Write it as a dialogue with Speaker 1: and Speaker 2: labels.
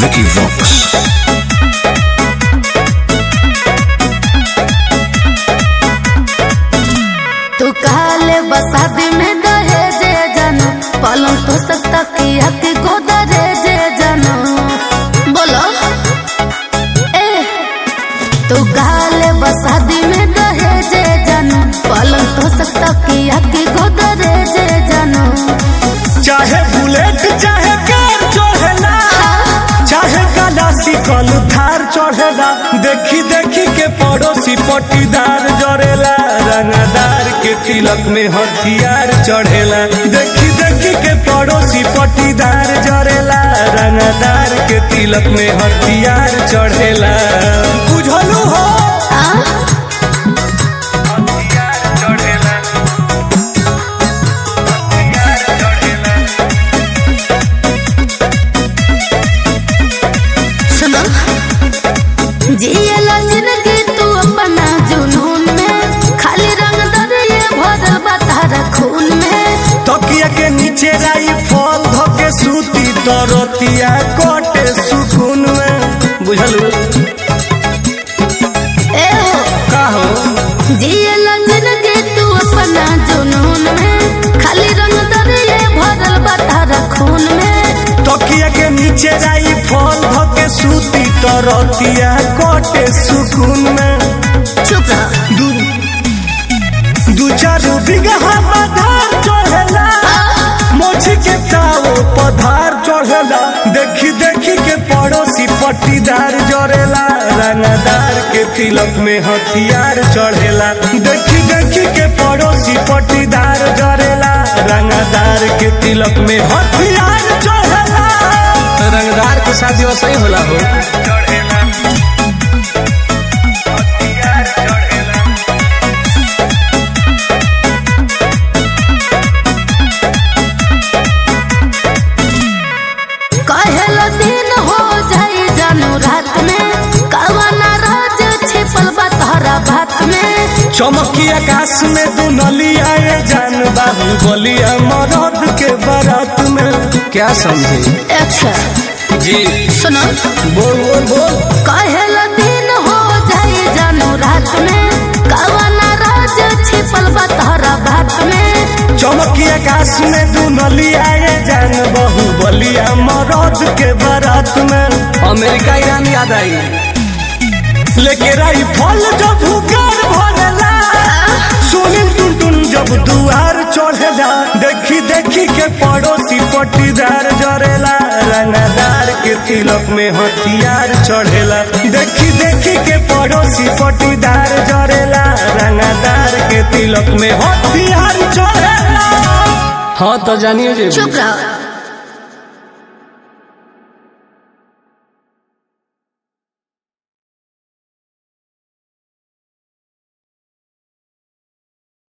Speaker 1: Vicky Vox.
Speaker 2: तू कहले बसादी में दहेजे जानू पलंग तो सकता किया कि गोदरेजे जानू बोलो ए तू कहले बसादी में दहेजे जानू पलंग तो सकता किया कि गोदरेजे जानू
Speaker 3: चाहे बुलेट चाहे कार चढ़ेला चाहे गलासी कल थार चढ़ेला देखी देखी के पड़ोसी पटीदार जरेला रंगदार के तिलक में हथियार चढ़ेला देखी देखी के पड़ोसी पटीदार जरेला रंगदार के तिलक में हथियार चढ़ेला बुझलू हो
Speaker 2: आ?
Speaker 3: हथियार चढ़ेला हथियार चढ़ेला
Speaker 2: सुनो जियला जिंदगी तू अपना जुनून में खाली रंग दरिए भरल बा तारा खून में
Speaker 3: तकिया के नीचे राई फल धके सूती तरतिया कटे सुकून में बुझलू
Speaker 2: ए हो
Speaker 3: का हो
Speaker 2: जियला जिंदगी तू अपना जुनून में खाली रंग दरिए भरल बा तारा खून में
Speaker 3: तकिया के नीचे राई फल धके सूती तरतिया कटे सुकून में
Speaker 2: चुप रह
Speaker 3: दू दू चार बिगहा पधार चढ़ेला मोची के ताओ पधार चढ़ेला देखी देखी के पड़ोसी पट्टीदार जरेला रंगदार के तिलक में हथियार चढ़ेला देखी देखी के पड़ोसी पट्टीदार जरेला रंगदार के तिलक में हथियार चढ़ेला रंगदार के शादी वैसे ही होला हो चढ़ेला हथियार चढ़ेला
Speaker 2: कहेलो दिन हो जाए जानू रात में कवना राज छिपल बा तारा भात में
Speaker 3: चमकी आकाश में दुनलिया ये जान बाबू बलिया मरद के बारात में क्या समझे
Speaker 2: अच्छा
Speaker 3: जी
Speaker 2: सुनो
Speaker 3: बोल बोल बोल
Speaker 2: कहेला दिन हो जाए जानू रात में कवना राज छिपल बा तारा भात में
Speaker 3: चमकी आकाश में दुनलिया ये जान बहु बलिया मरद के बारात में अमेरिका ईरान याद आई लेके राई फल जब हुकार भरेला सोनिल टुन टुन जब दुआर चढ़ेला देखी देखी के पड़ोसी पट्टीदार जरेला रंगदार के तिलक में हथियार चढ़ेला देखी देखी के पड़ोसी पट्टीदार जरेला रंगदार के तिलक में हथियार चढ़ेला हाँ तो जानिए जे
Speaker 2: चुप रहो